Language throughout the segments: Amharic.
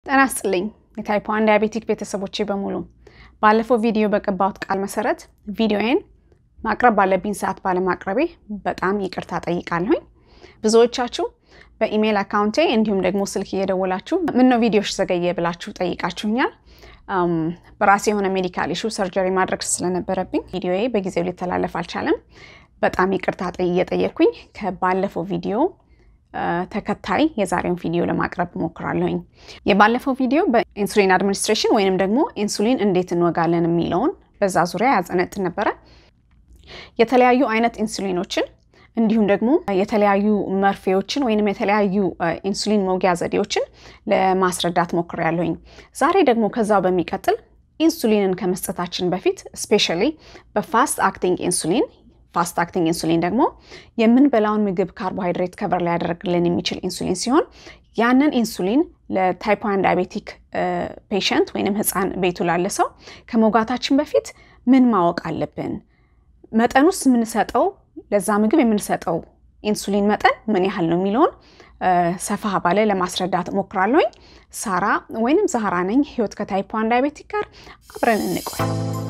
ጤና ይስጥልኝ የታይፕ ዋን ዲያቤቲክ ቤተሰቦቼ በሙሉ ባለፈው ቪዲዮ በቀባሁት ቃል መሰረት ቪዲዮዬን ማቅረብ ባለብኝ ሰዓት ባለማቅረቤ በጣም ይቅርታ ጠይቃለሁኝ። ብዙዎቻችሁ በኢሜይል አካውንቴ እንዲሁም ደግሞ ስልክ እየደወላችሁ ምነው ቪዲዮሽ ዘገየ ብላችሁ ጠይቃችሁኛል። በራሴ የሆነ ሜዲካል ኢሹ ሰርጀሪ ማድረግ ስለነበረብኝ ቪዲዮዬ በጊዜው ሊተላለፍ አልቻለም። በጣም ይቅርታ እየጠየቅኩኝ ከባለፈው ቪዲዮ ተከታይ የዛሬውን ቪዲዮ ለማቅረብ እሞክራለሁኝ። የባለፈው ቪዲዮ በኢንሱሊን አድሚኒስትሬሽን ወይንም ደግሞ ኢንሱሊን እንዴት እንወጋለን የሚለውን በዛ ዙሪያ ያጸነጥን ነበረ። የተለያዩ አይነት ኢንሱሊኖችን እንዲሁም ደግሞ የተለያዩ መርፌዎችን ወይንም የተለያዩ ኢንሱሊን መውጊያ ዘዴዎችን ለማስረዳት ሞክሬያለሁኝ። ዛሬ ደግሞ ከዛው በሚቀጥል ኢንሱሊንን ከመስጠታችን በፊት ስፔሻሊ በፋስት አክቲንግ ኢንሱሊን ፋስት አክቲንግ ኢንሱሊን ደግሞ የምንበላውን ምግብ ካርቦሃይድሬት ከቨር ሊያደርግልን የሚችል ኢንሱሊን ሲሆን ያንን ኢንሱሊን ለታይፕ ዋን ዳያቤቲክ ፔሸንት ወይንም ህፃን ቤቱ ላለ ሰው ከመውጋታችን በፊት ምን ማወቅ አለብን? መጠኑስ የምንሰጠው ለዛ ምግብ የምንሰጠው ኢንሱሊን መጠን ምን ያህል ነው የሚለውን ሰፋ ባለ ለማስረዳት እሞክራለሁኝ። ሳራ ወይንም ዛህራ ነኝ። ህይወት ከታይፕ ዋን ዳያቤቲክ ጋር አብረን እንቆይ።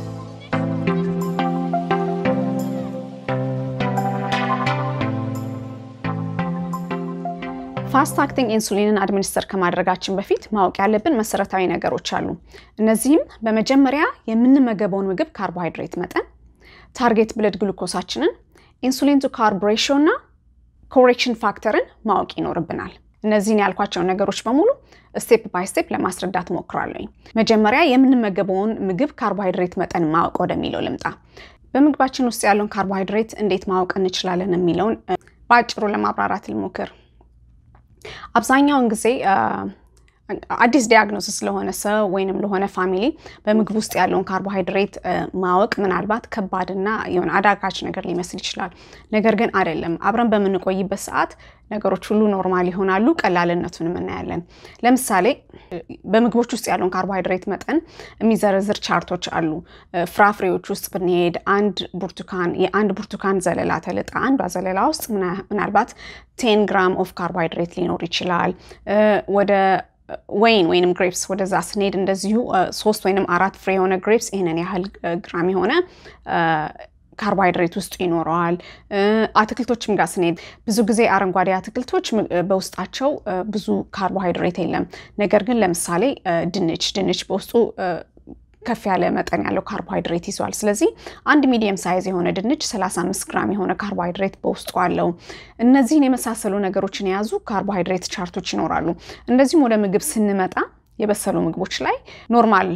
ፋስት አክቲንግ ኢንሱሊንን አድሚኒስተር ከማድረጋችን በፊት ማወቅ ያለብን መሰረታዊ ነገሮች አሉ። እነዚህም በመጀመሪያ የምንመገበውን ምግብ ካርቦሃይድሬት መጠን፣ ታርጌት ብለድ ግሉኮሳችንን፣ ኢንሱሊን ቱ ካርብ ሬሽዮ እና ኮሬክሽን ፋክተርን ማወቅ ይኖርብናል። እነዚህን ያልኳቸውን ነገሮች በሙሉ ስቴፕ ባይ ስቴፕ ለማስረዳት ሞክራለሁኝ። መጀመሪያ የምንመገበውን ምግብ ካርቦሃይድሬት መጠን ማወቅ ወደሚለው ልምጣ። በምግባችን ውስጥ ያለውን ካርቦሃይድሬት እንዴት ማወቅ እንችላለን የሚለውን በአጭሩ ለማብራራት ልሞክር። አብዛኛውን ጊዜ አዲስ ዲያግኖሲስ ለሆነ ሰው ወይንም ለሆነ ፋሚሊ በምግብ ውስጥ ያለውን ካርቦሃይድሬት ማወቅ ምናልባት ከባድና የሆነ አዳጋች ነገር ሊመስል ይችላል። ነገር ግን አይደለም። አብረን በምንቆይበት ሰዓት ነገሮች ሁሉ ኖርማል ይሆናሉ። ቀላልነቱንም እናያለን። ለምሳሌ በምግቦች ውስጥ ያለውን ካርቦሃይድሬት መጠን የሚዘረዝር ቻርቶች አሉ። ፍራፍሬዎች ውስጥ ብንሄድ አንድ ብርቱካን የአንድ ብርቱካን ዘለላ ተልጣ አንዷ ዘለላ ውስጥ ምናልባት ቴን ግራም ኦፍ ካርቦሃይድሬት ሊኖር ይችላል። ወደ ወይን ወይንም ግሬፕስ ወደዛ ስንሄድ እንደዚሁ ሶስት ወይንም አራት ፍሬ የሆነ ግሬፕስ ይህንን ያህል ግራም የሆነ ካርቦሃይድሬት ውስጡ ይኖረዋል። አትክልቶችም ጋር ስንሄድ ብዙ ጊዜ አረንጓዴ አትክልቶች በውስጣቸው ብዙ ካርቦሃይድሬት የለም። ነገር ግን ለምሳሌ ድንች ድንች በውስጡ ከፍ ያለ መጠን ያለው ካርቦሃይድሬት ይዟል። ስለዚህ አንድ ሚዲየም ሳይዝ የሆነ ድንች 35 ግራም የሆነ ካርቦሃይድሬት በውስጡ አለው። እነዚህን የመሳሰሉ ነገሮችን የያዙ ካርቦሃይድሬት ቻርቶች ይኖራሉ። እንደዚሁም ወደ ምግብ ስንመጣ የበሰሉ ምግቦች ላይ ኖርማል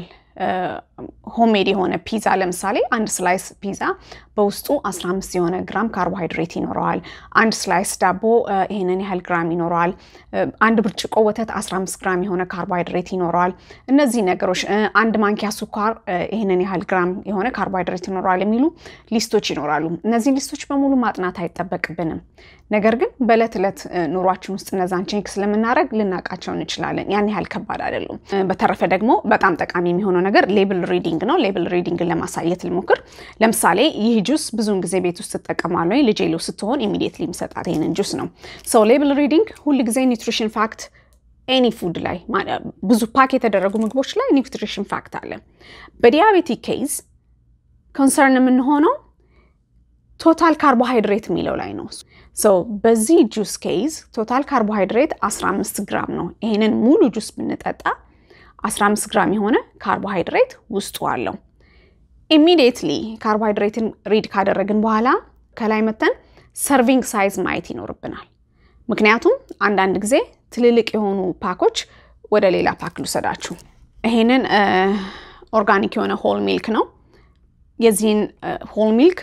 ሆሜድ የሆነ ፒዛ ለምሳሌ አንድ ስላይስ ፒዛ በውስጡ 15 የሆነ ግራም ካርቦሃይድሬት ይኖረዋል። አንድ ስላይስ ዳቦ ይህንን ያህል ግራም ይኖረዋል። አንድ ብርጭቆ ወተት 15 ግራም የሆነ ካርቦሃይድሬት ይኖረዋል። እነዚህ ነገሮች አንድ ማንኪያ ስኳር ይህንን ያህል ግራም የሆነ ካርቦሃይድሬት ይኖረዋል የሚሉ ሊስቶች ይኖራሉ። እነዚህ ሊስቶች በሙሉ ማጥናት አይጠበቅብንም። ነገር ግን በዕለት ዕለት ኑሯችን ውስጥ እነዛን ቼክ ስለምናደርግ ልናውቃቸው እንችላለን። ያን ያህል ከባድ አይደሉም። በተረፈ ደግሞ በጣም ጠቃሚ የሚሆነው ነገር ሌብል ሪዲንግ ነው። ሌብል ሪዲንግን ለማሳየት ልሞክር። ለምሳሌ ይህ ጁስ ብዙውን ጊዜ ቤት ውስጥ ትጠቀማለሁ። ልጄ ሎ ስትሆን ኢሚዲየትሊ የሚሰጣት ይህንን ጁስ ነው። ሰው ሌብል ሪዲንግ ሁል ጊዜ ኒውትሪሽን ፋክት ኤኒ ፉድ ላይ ብዙ ፓክ የተደረጉ ምግቦች ላይ ኒውትሪሽን ፋክት አለ። በዲያቤቲክ ኬዝ ኮንሰርን የምንሆነው ቶታል ካርቦሃይድሬት የሚለው ላይ ነው። ሰው በዚህ ጁስ ኬዝ ቶታል ካርቦሃይድሬት 15 ግራም ነው። ይህንን ሙሉ ጁስ ብንጠጣ 15 ግራም የሆነ ካርቦሃይድሬት ውስጡ አለው። ኢሚዲየትሊ ካርቦሃይድሬትን ሪድ ካደረግን በኋላ ከላይ መተን ሰርቪንግ ሳይዝ ማየት ይኖርብናል። ምክንያቱም አንዳንድ ጊዜ ትልልቅ የሆኑ ፓኮች ወደ ሌላ ፓክ ልውሰዳችሁ። ይሄንን ኦርጋኒክ የሆነ ሆል ሚልክ ነው። የዚህን ሆል ሚልክ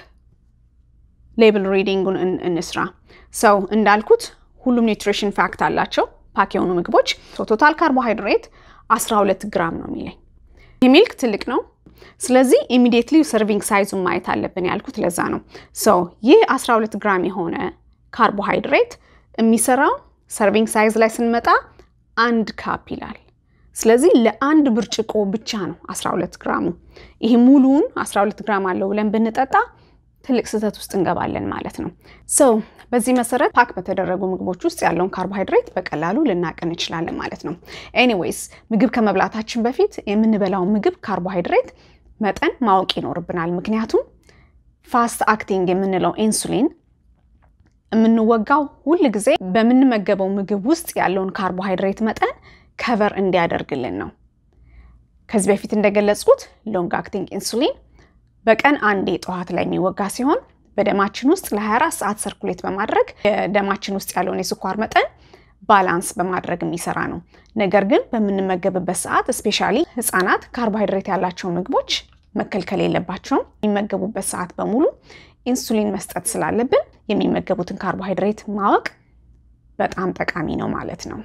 ሌብል ሪዲንጉን እንስራ። ሰው እንዳልኩት ሁሉም ኒውትሪሽን ፋክት አላቸው ፓክ የሆኑ ምግቦች። ቶታል ካርቦሃይድሬት 12 ግራም ነው የሚለኝ። ይህ ሚልክ ትልቅ ነው። ስለዚህ ኢሚዲየትሊ ሰርቪንግ ሳይዙን ማየት አለብን ያልኩት ለዛ ነው። ሰው ይህ 12 ግራም የሆነ ካርቦሃይድሬት የሚሰራው ሰርቪንግ ሳይዝ ላይ ስንመጣ አንድ ካፕ ይላል። ስለዚህ ለአንድ ብርጭቆ ብቻ ነው 12 ግራሙ። ይህ ሙሉውን 12 ግራም አለው ብለን ብንጠጣ ትልቅ ስህተት ውስጥ እንገባለን ማለት ነው። ሰው በዚህ መሰረት ፓክ በተደረጉ ምግቦች ውስጥ ያለውን ካርቦሃይድሬት በቀላሉ ልናቅ እንችላለን ማለት ነው። ኤኒዌይስ ምግብ ከመብላታችን በፊት የምንበላውን ምግብ ካርቦሃይድሬት መጠን ማወቅ ይኖርብናል። ምክንያቱም ፋስት አክቲንግ የምንለው ኢንሱሊን የምንወጋው ሁል ጊዜ በምንመገበው ምግብ ውስጥ ያለውን ካርቦሃይድሬት መጠን ከቨር እንዲያደርግልን ነው። ከዚህ በፊት እንደገለጽኩት ሎንግ አክቲንግ ኢንሱሊን በቀን አንዴ ጠዋት ላይ የሚወጋ ሲሆን በደማችን ውስጥ ለ24 ሰዓት ሰርኩሌት በማድረግ የደማችን ውስጥ ያለውን የስኳር መጠን ባላንስ በማድረግ የሚሰራ ነው። ነገር ግን በምንመገብበት ሰዓት እስፔሻሊ ህፃናት ካርቦሃይድሬት ያላቸው ምግቦች መከልከል የለባቸውም። የሚመገቡበት ሰዓት በሙሉ ኢንሱሊን መስጠት ስላለብን የሚመገቡትን ካርቦሃይድሬት ማወቅ በጣም ጠቃሚ ነው ማለት ነው።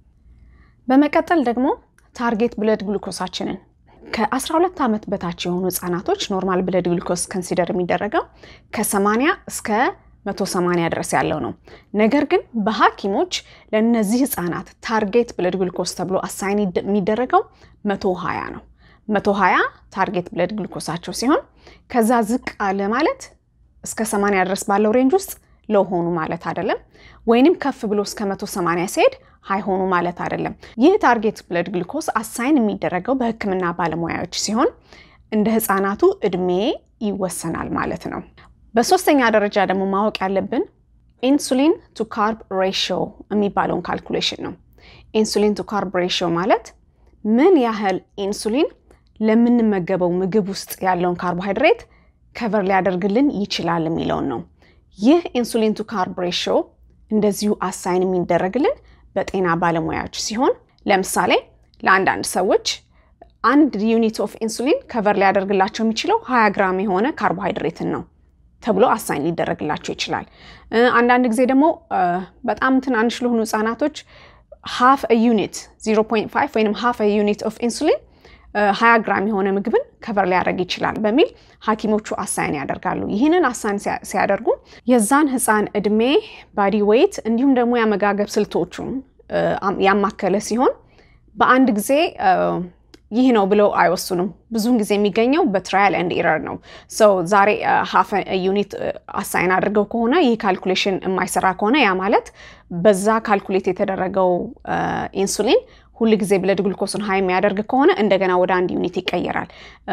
በመቀጠል ደግሞ ታርጌት ብለድ ግሉኮሳችንን ከ12 ዓመት በታች የሆኑ ህጻናቶች ኖርማል ብለድ ግሉኮስ ከንሲደር የሚደረገው ከ80 እስከ 180 ድረስ ያለው ነው። ነገር ግን በሐኪሞች ለእነዚህ ህጻናት ታርጌት ብለድ ግሉኮስ ተብሎ አሳይን የሚደረገው 120 ነው። 120 ታርጌት ብለድ ግሉኮሳቸው ሲሆን ከዛ ዝቅ አለ ማለት እስከ 80 ድረስ ባለው ሬንጅ ውስጥ ለው ሆኑ ማለት አይደለም፣ ወይንም ከፍ ብሎ እስከ 180 ሲሄድ ሀይ ሆኑ ማለት አይደለም። ይህ ታርጌት ብለድ ግሉኮስ አሳይን የሚደረገው በህክምና ባለሙያዎች ሲሆን እንደ ህፃናቱ እድሜ ይወሰናል ማለት ነው። በሶስተኛ ደረጃ ደግሞ ማወቅ ያለብን ኢንሱሊን ቱ ካርብ ሬሽዮ የሚባለውን ካልኩሌሽን ነው። ኢንሱሊን ቱ ካርብ ሬሽዮ ማለት ምን ያህል ኢንሱሊን ለምንመገበው ምግብ ውስጥ ያለውን ካርቦሃይድሬት ከቨር ሊያደርግልን ይችላል የሚለውን ነው። ይህ ኢንሱሊን ቱ ካርብ ሬሽዮ እንደዚሁ አሳይን የሚደረግልን በጤና ባለሙያዎች ሲሆን ለምሳሌ ለአንዳንድ ሰዎች አንድ ዩኒት ኦፍ ኢንሱሊን ከቨር ሊያደርግላቸው የሚችለው 20 ግራም የሆነ ካርቦሃይድሬትን ነው ተብሎ አሳይን ሊደረግላቸው ይችላል። አንዳንድ ጊዜ ደግሞ በጣም ትናንሽ ለሆኑ ህጻናቶች ሃፍ ዩኒት 0.5 ወይም ሃፍ ዩኒት ኦፍ ኢንሱሊን 20 ግራም የሆነ ምግብን ከቨር ሊያደርግ ይችላል በሚል ሐኪሞቹ አሳይን ያደርጋሉ። ይህንን አሳይን ሲያደርጉ የዛን ህፃን እድሜ፣ ባዲ ዌይት እንዲሁም ደግሞ የአመጋገብ ስልቶቹን ያማከለ ሲሆን በአንድ ጊዜ ይህ ነው ብለው አይወስኑም። ብዙውን ጊዜ የሚገኘው በትራያል ኤንድ ኢረር ነው። ሰው ዛሬ ሀፍ ዩኒት አሳይን አድርገው ከሆነ ይህ ካልኩሌሽን የማይሰራ ከሆነ ያ ማለት በዛ ካልኩሌት የተደረገው ኢንሱሊን ሁል ጊዜ ብለድ ግሉኮስን ሀይ የሚያደርግ ከሆነ እንደገና ወደ አንድ ዩኒት ይቀየራል።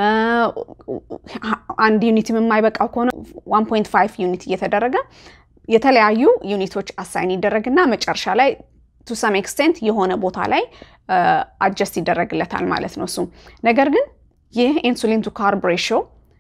አንድ ዩኒት የማይበቃው ከሆነ 1.5 ዩኒት እየተደረገ የተለያዩ ዩኒቶች አሳይን ይደረግና መጨረሻ ላይ ቱ ሰም ኤክስቴንት የሆነ ቦታ ላይ አጀስት ይደረግለታል ማለት ነው እሱ። ነገር ግን ይህ ኢንሱሊን ቱ ካርብ ሬሽዮ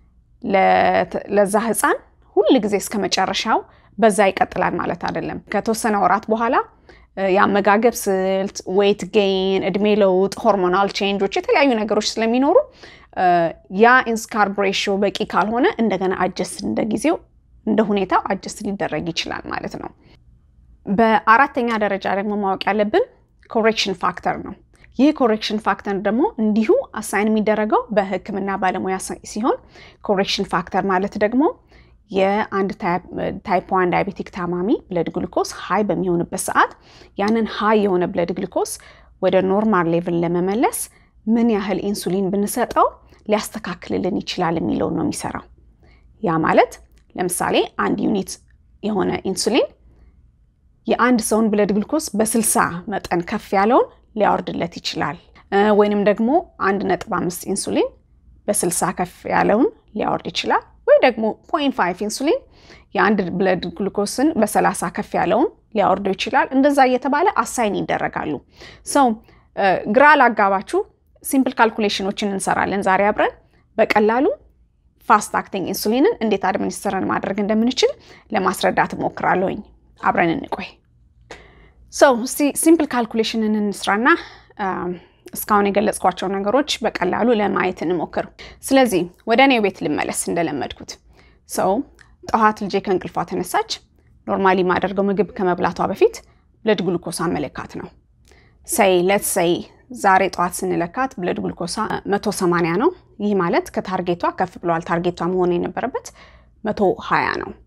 ለዛ ህፃን ሁል ጊዜ እስከ መጨረሻው በዛ ይቀጥላል ማለት አይደለም። ከተወሰነ ወራት በኋላ የአመጋገብ ስልት፣ ዌይት ጌይን፣ እድሜ ለውጥ፣ ሆርሞናል ቼንጆች፣ የተለያዩ ነገሮች ስለሚኖሩ ያ ኢንስካርብ ሬሽዮ በቂ ካልሆነ እንደገና አጀስት እንደ ጊዜው እንደ ሁኔታው አጀስት ሊደረግ ይችላል ማለት ነው። በአራተኛ ደረጃ ደግሞ ማወቅ ያለብን ኮሬክሽን ፋክተር ነው። ይህ ኮሬክሽን ፋክተር ደግሞ እንዲሁ አሳይን የሚደረገው በህክምና ባለሙያ ሲሆን ኮሬክሽን ፋክተር ማለት ደግሞ የአንድ ታይፕ ዋን ዳያቤቲክ ታማሚ ብለድ ግሉኮስ ሀይ በሚሆንበት ሰዓት ያንን ሀይ የሆነ ብለድ ግሉኮስ ወደ ኖርማል ሌቭል ለመመለስ ምን ያህል ኢንሱሊን ብንሰጠው ሊያስተካክልልን ይችላል የሚለውን ነው የሚሰራው። ያ ማለት ለምሳሌ አንድ ዩኒት የሆነ ኢንሱሊን የአንድ ሰውን ብለድ ግሉኮስ በስልሳ መጠን ከፍ ያለውን ሊያወርድለት ይችላል። ወይንም ደግሞ አንድ ነጥብ አምስት ኢንሱሊን በስልሳ ከፍ ያለውን ሊያወርድ ይችላል። ወይ ደግሞ ፖይንት ፋይቭ ኢንሱሊን የአንድ ብለድ ግሉኮስን በሰላሳ ከፍ ያለውን ሊያወርደው ይችላል። እንደዛ እየተባለ አሳይን ይደረጋሉ። ሰው ግራ ላጋባችሁ ሲምፕል ካልኩሌሽኖችን እንሰራለን ዛሬ አብረን በቀላሉ ፋስት አክቲንግ ኢንሱሊንን እንዴት አድሚኒስትረን ማድረግ እንደምንችል ለማስረዳት እሞክራለሁኝ። አብረን እንቆይ። ሰው እስቲ ሲምፕል ካልኩሌሽንን እንስራና እስካሁን የገለጽኳቸው ነገሮች በቀላሉ ለማየት እንሞክር። ስለዚህ ወደ እኔ ቤት ልመለስ። እንደለመድኩት ሰው ጠዋት ልጄ ከእንቅልፏ ተነሳች። ኖርማሊ የማደርገው ምግብ ከመብላቷ በፊት ብለድ ግሉኮሳ መለካት ነው። ሰይ ለት ሰይ ዛሬ ጠዋት ስንለካት ብለድ ግሉኮሳ 180 ነው። ይህ ማለት ከታርጌቷ ከፍ ብለዋል። ታርጌቷ መሆን የነበረበት 120 ነው።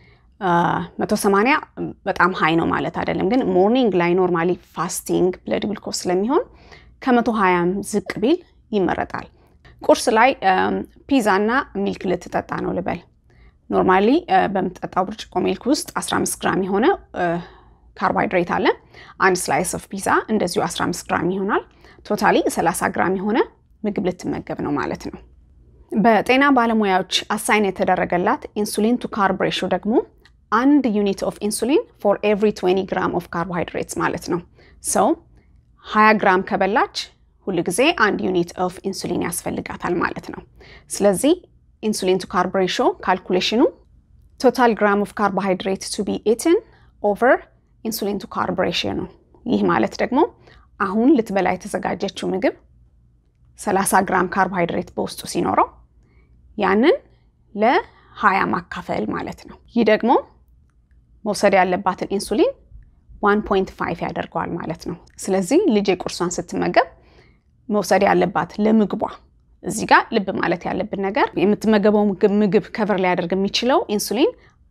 180 በጣም ሀይ ነው ማለት አይደለም፣ ግን ሞርኒንግ ላይ ኖርማሊ ፋስቲንግ ብለድ ግሉኮስ ስለሚሆን ከመቶ ሀያም ዝቅ ቢል ይመረጣል። ቁርስ ላይ ፒዛ እና ሚልክ ልትጠጣ ነው ልበል። ኖርማሊ በምትጠጣው ብርጭቆ ሚልክ ውስጥ 15 ግራም የሆነ ካርቦሃይድሬት አለ። አንድ ስላይስ ኦፍ ፒዛ እንደዚሁ 15 ግራም ይሆናል። ቶታሊ 30 ግራም የሆነ ምግብ ልትመገብ ነው ማለት ነው። በጤና ባለሙያዎች አሳይን የተደረገላት ኢንሱሊን ቱ ካርብ ሬሾ ደግሞ አንድ ዩኒት ኦፍ ኢንሱሊን ፎር ኤቭሪ 20 ግራም ኦፍ ካርቦሃይድሬትስ ማለት ነው። ሰው 20 ግራም ከበላች ሁል ጊዜ አንድ ዩኒት ኦፍ ኢንሱሊን ያስፈልጋታል ማለት ነው። ስለዚህ ኢንሱሊን ቱ ካርብ ሬሾ ካልኩሌሽኑ ቶታል ግራም ኦፍ ካርቦሃይድሬት ቱ ቢ ኢትን ኦቨር ኢንሱሊን ቱ ካርብ ሬሾ ነው። ይህ ማለት ደግሞ አሁን ልትበላ የተዘጋጀችው ምግብ 30 ግራም ካርቦሃይድሬት በውስጡ ሲኖረው ያንን ለ20 ማካፈል ማለት ነው። ይህ ደግሞ መውሰድ ያለባትን ኢንሱሊን 1.5 ያደርገዋል ማለት ነው። ስለዚህ ልጅ ቁርሷን ስትመገብ መውሰድ ያለባት ለምግቧ እዚህ ጋር ልብ ማለት ያለብን ነገር የምትመገበው ምግብ ከቨር ሊያደርግ የሚችለው ኢንሱሊን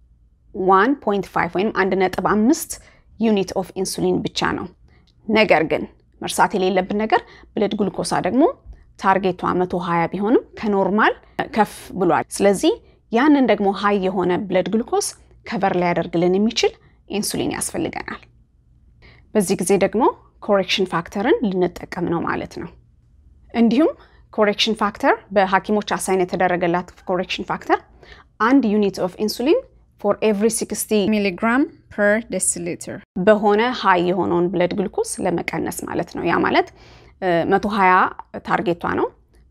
1.5 ወይም 1.5 ዩኒት ኦፍ ኢንሱሊን ብቻ ነው። ነገር ግን መርሳት የሌለብን ነገር ብለድ ግሉኮሳ ደግሞ ታርጌቷ 120 ቢሆንም ከኖርማል ከፍ ብሏል። ስለዚህ ያንን ደግሞ ሀይ የሆነ ብለድ ግሉኮስ ከቨር ሊያደርግልን የሚችል ኢንሱሊን ያስፈልገናል። በዚህ ጊዜ ደግሞ ኮሬክሽን ፋክተርን ልንጠቀም ነው ማለት ነው። እንዲሁም ኮሬክሽን ፋክተር በሐኪሞች አሳይን የተደረገላት ኮሬክሽን ፋክተር አንድ ዩኒት ኦፍ ኢንሱሊን ፎር ኤቭሪ 60 ሚሊግራም ፐር ዴሲሊትር በሆነ ሀይ የሆነውን ብለድ ግሉኮስ ለመቀነስ ማለት ነው። ያ ማለት 120 ታርጌቷ ነው።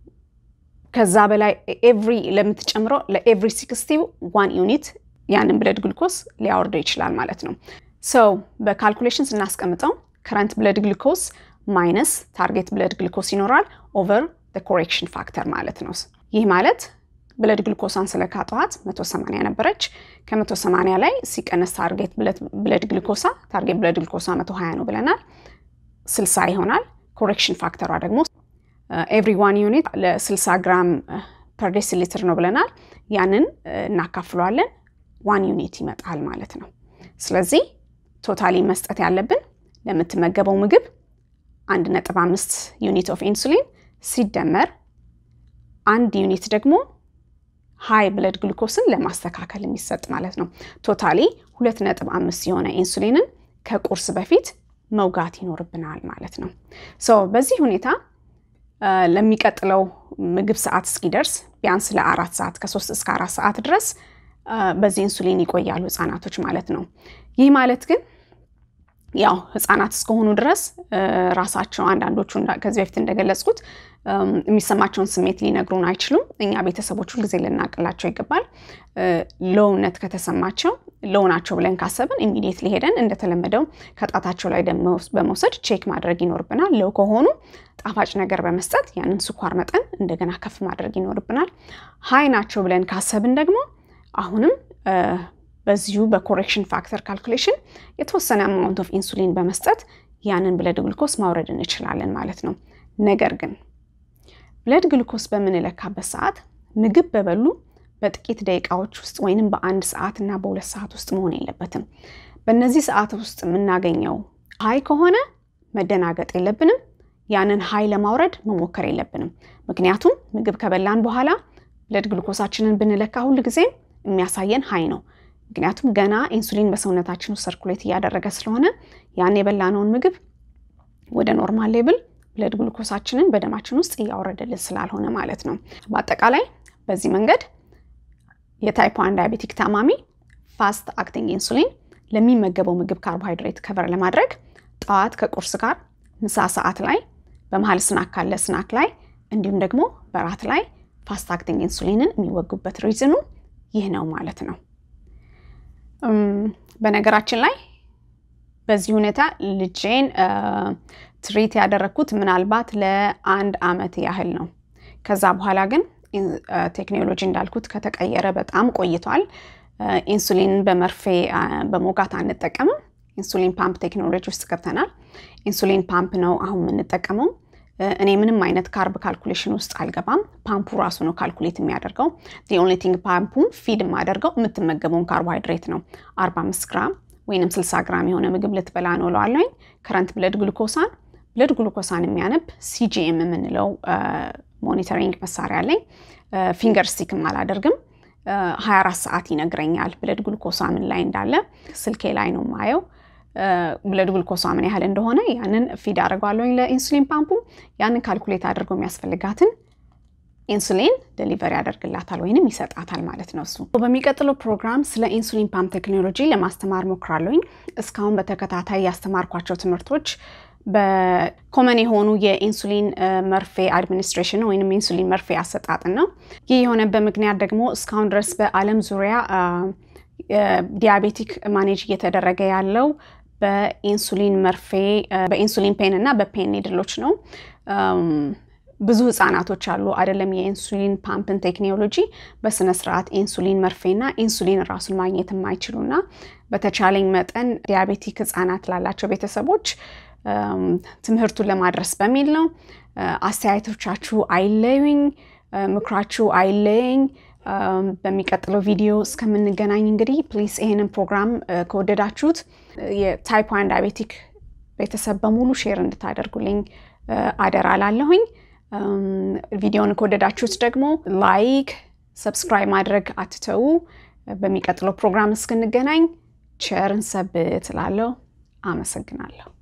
ከዛ በላይ ኤቭሪ ለምትጨምረው ለኤቭሪ 60 ዋን ዩኒት ያንን ብለድ ግሉኮስ ሊያወርደው ይችላል ማለት ነው። ሰው በካልኩሌሽን ስናስቀምጠው ከረንት ብለድ ግሉኮስ ማይነስ ታርጌት ብለድ ግሉኮስ ይኖራል ኦቨር ኮሬክሽን ፋክተር ማለት ነው። ይህ ማለት ብለድ ግሉኮሳን ስለካጠዋት 180 ነበረች። ከ180 ላይ ሲቀነስ ታርጌት ብለድ ግሉኮሳ ታርጌት ብለድ ግሉኮሳ 120 ነው ብለናል፣ 60 ይሆናል። ኮሬክሽን ፋክተሯ ደግሞ ኤቭሪ ዋን ዩኒት ለ60 ግራም ፐር ዴሲ ሊትር ነው ብለናል። ያንን እናካፍለዋለን፣ ዋን ዩኒት ይመጣል ማለት ነው። ስለዚህ ቶታሊ መስጠት ያለብን ለምትመገበው ምግብ 1.5 ዩኒት ኦፍ ኢንሱሊን ሲደመር አንድ ዩኒት ደግሞ ሃይ ብለድ ግሉኮስን ለማስተካከል የሚሰጥ ማለት ነው። ቶታሊ 2.5 የሆነ ኢንሱሊንን ከቁርስ በፊት መውጋት ይኖርብናል ማለት ነው። ሶ በዚህ ሁኔታ ለሚቀጥለው ምግብ ሰዓት እስኪደርስ ቢያንስ ለአራት ሰዓት ከሶስት እስከ አራት ሰዓት ድረስ በዚህ ኢንሱሊን ይቆያሉ ህጻናቶች ማለት ነው። ይህ ማለት ግን ያው ህጻናት እስከሆኑ ድረስ ራሳቸው አንዳንዶቹ ከዚህ በፊት እንደገለጽኩት የሚሰማቸውን ስሜት ሊነግሩን አይችሉም። እኛ ቤተሰቦች ሁልጊዜ ልናቅላቸው ይገባል። ሎውነት ከተሰማቸው ሎው ናቸው ብለን ካሰብን ኢሚዲየትሊ ሄደን እንደተለመደው ከጣታቸው ላይ ደም በመውሰድ ቼክ ማድረግ ይኖርብናል። ሎው ከሆኑ ጣፋጭ ነገር በመስጠት ያንን ስኳር መጠን እንደገና ከፍ ማድረግ ይኖርብናል። ሀይ ናቸው ብለን ካሰብን ደግሞ አሁንም በዚሁ በኮሬክሽን ፋክተር ካልኩሌሽን የተወሰነ አማውንት ኦፍ ኢንሱሊን በመስጠት ያንን ብለድ ግሉኮስ ማውረድ እንችላለን ማለት ነው። ነገር ግን ብለድ ግሉኮስ በምንለካበት ሰዓት ምግብ በበሉ በጥቂት ደቂቃዎች ውስጥ ወይንም በአንድ ሰዓት እና በሁለት ሰዓት ውስጥ መሆን የለበትም። በእነዚህ ሰዓት ውስጥ የምናገኘው ሀይ ከሆነ መደናገጥ የለብንም። ያንን ሀይ ለማውረድ መሞከር የለብንም። ምክንያቱም ምግብ ከበላን በኋላ ብለድ ግሉኮሳችንን ብንለካ ሁል ጊዜም የሚያሳየን ሀይ ነው። ምክንያቱም ገና ኢንሱሊን በሰውነታችን ውስጥ ሰርኩሌት እያደረገ ስለሆነ ያን የበላነውን ምግብ ወደ ኖርማል ሌብል ብለድ ግሉኮሳችንን በደማችን ውስጥ እያወረደልን ስላልሆነ ማለት ነው። በአጠቃላይ በዚህ መንገድ የታይፕ ዋን ዳያቤቲክ ታማሚ ፋስት አክቲንግ ኢንሱሊን ለሚመገበው ምግብ ካርቦሃይድሬት ከቨር ለማድረግ ጠዋት ከቁርስ ጋር፣ ምሳ ሰዓት ላይ፣ በመሀል ስናክ ካለ ስናክ ላይ እንዲሁም ደግሞ በራት ላይ ፋስት አክቲንግ ኢንሱሊንን የሚወጉበት ሪዝኑ ይህ ነው ማለት ነው። በነገራችን ላይ በዚህ ሁኔታ ልጄን ትሪት ያደረግኩት ምናልባት ለአንድ አመት ያህል ነው። ከዛ በኋላ ግን ቴክኖሎጂ እንዳልኩት ከተቀየረ በጣም ቆይቷል። ኢንሱሊን በመርፌ በሞጋት አንጠቀምም። ኢንሱሊን ፓምፕ ቴክኖሎጂ ውስጥ ገብተናል። ኢንሱሊን ፓምፕ ነው አሁን የምንጠቀመው። እኔ ምንም አይነት ካርብ ካልኩሌሽን ውስጥ አልገባም። ፓምፑ ራሱ ነው ካልኩሌት የሚያደርገው። ኦንሊ ቲንግ ፓምፑን ፊድ የማደርገው የምትመገበውን ካርቦሃይድሬት ነው። 45 ግራም ወይም 60 ግራም የሆነ ምግብ ልትበላ ነው እለዋለሁኝ። ከረንት ብለድ ግሉኮሳን ብለድ ግሉኮሳን የሚያነብ ሲጂኤም የምንለው ሞኒተሪንግ መሳሪያ አለኝ። ፊንገር ስቲክም አላደርግም። 24 ሰዓት ይነግረኛል ብለድ ግሉኮሳ ምን ላይ እንዳለ ስልኬ ላይ ነው የማየው። ብለድ ግሉኮሳ ምን ያህል እንደሆነ ያንን ፊድ አድርገዋለሁኝ ለኢንሱሊን ፓምፑ። ያንን ካልኩሌት አድርገው የሚያስፈልጋትን ኢንሱሊን ደሊቨሪ ያደርግላታል ወይንም ይሰጣታል ማለት ነው። እሱ በሚቀጥለው ፕሮግራም ስለ ኢንሱሊን ፓምፕ ቴክኖሎጂ ለማስተማር ሞክራለሁኝ። እስካሁን በተከታታይ ያስተማርኳቸው ትምህርቶች በኮመን የሆኑ የኢንሱሊን መርፌ አድሚኒስትሬሽን ወይም ኢንሱሊን መርፌ አሰጣጥን ነው። ይህ የሆነበት ምክንያት ደግሞ እስካሁን ድረስ በዓለም ዙሪያ ዲያቤቲክ ማኔጅ እየተደረገ ያለው በኢንሱሊን መርፌ በኢንሱሊን ፔን እና በፔን ኒድሎች ነው። ብዙ ህጻናቶች አሉ አይደለም የኢንሱሊን ፓምፕን ቴክኖሎጂ በስነ ስርዓት ኢንሱሊን መርፌና ኢንሱሊን ራሱን ማግኘት የማይችሉና በተቻለኝ መጠን ዲያቤቲክ ህጻናት ላላቸው ቤተሰቦች ትምህርቱን ለማድረስ በሚል ነው። አስተያየቶቻችሁ አይለዩኝ፣ ምክራችሁ አይለየኝ። በሚቀጥለው ቪዲዮ እስከምንገናኝ እንግዲህ ፕሊስ ይሄንን ፕሮግራም ከወደዳችሁት የታይፕ ዋን ዳያቤቲክ ቤተሰብ በሙሉ ሼር እንድታደርጉልኝ አደራ ላለሁኝ። ቪዲዮውን ከወደዳችሁት ደግሞ ላይክ፣ ሰብስክራይብ ማድረግ አትተዉ። በሚቀጥለው ፕሮግራም እስክንገናኝ ቸርን ሰብት እላለሁ። አመሰግናለሁ።